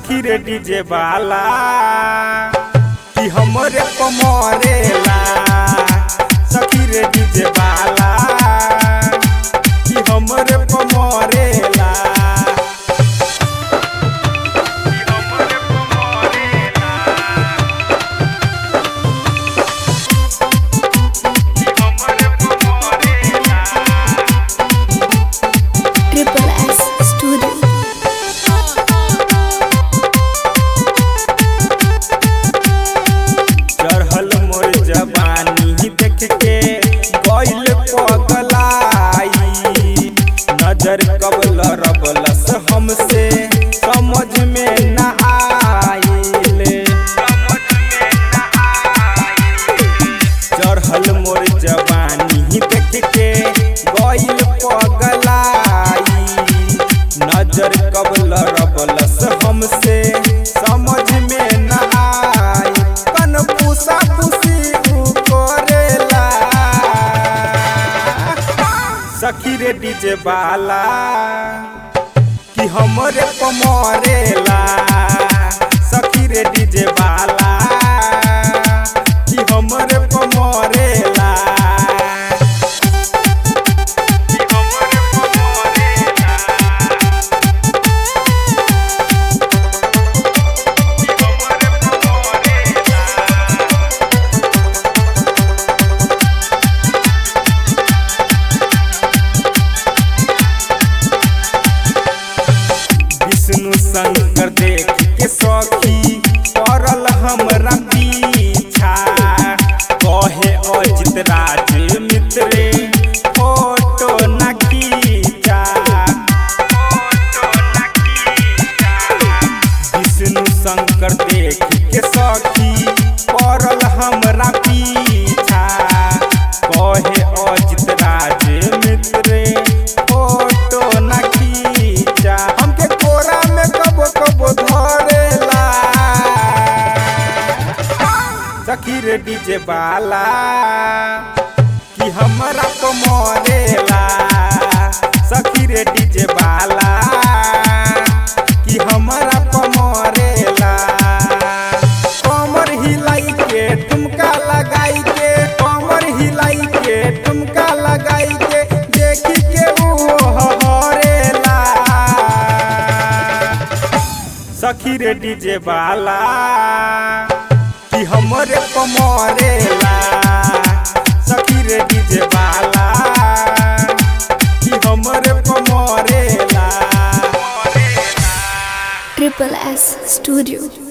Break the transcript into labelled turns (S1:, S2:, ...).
S1: सखी रे डीजे वाला कि हमरे पमरेला सखी रे डीजे वाला कि हमरे पमरेला
S2: Triple S Studio.
S1: चढ़ल मोर जवानी देख के गइल पगलाई नजर कबल रबलस हमसे समझ में न आइले चढ़ल मोर जवानी देख के गइल पगलाई नजर कबल रबलस हमसे समझ में न आई कन पूसा पूसी उ करेला सखी रे डीजे वाला कि हमरे पमरेला सखी रे डीजे वाला कि हमरे पमरेला कि हमरे पमरेला विष्णु शंकर देख के सखी पड़ल हमरा पीछा कहे अजित राज मित्रे फोटो न खींचा विष्णु शंकर देख के सखी पड़ल हमरा पीछा कहे अजित राज मित्रे फोटो न खींचा हमके कोरा में कबो कबो धरेला सखी रे डीजे वाला कि हमरा तो मरेला सखी रे डीजे वाला कि हमरा तो मरेला कमर हिलाई के ठुमका लगाई के कमर हिलाई के ठुमका लगाई के देखी के वो हरेला सखी रे डीजे वाला कि हमरे पमरेला सखी रे डीजे वाला कि हमरे पमरेला
S2: Triple S Studio.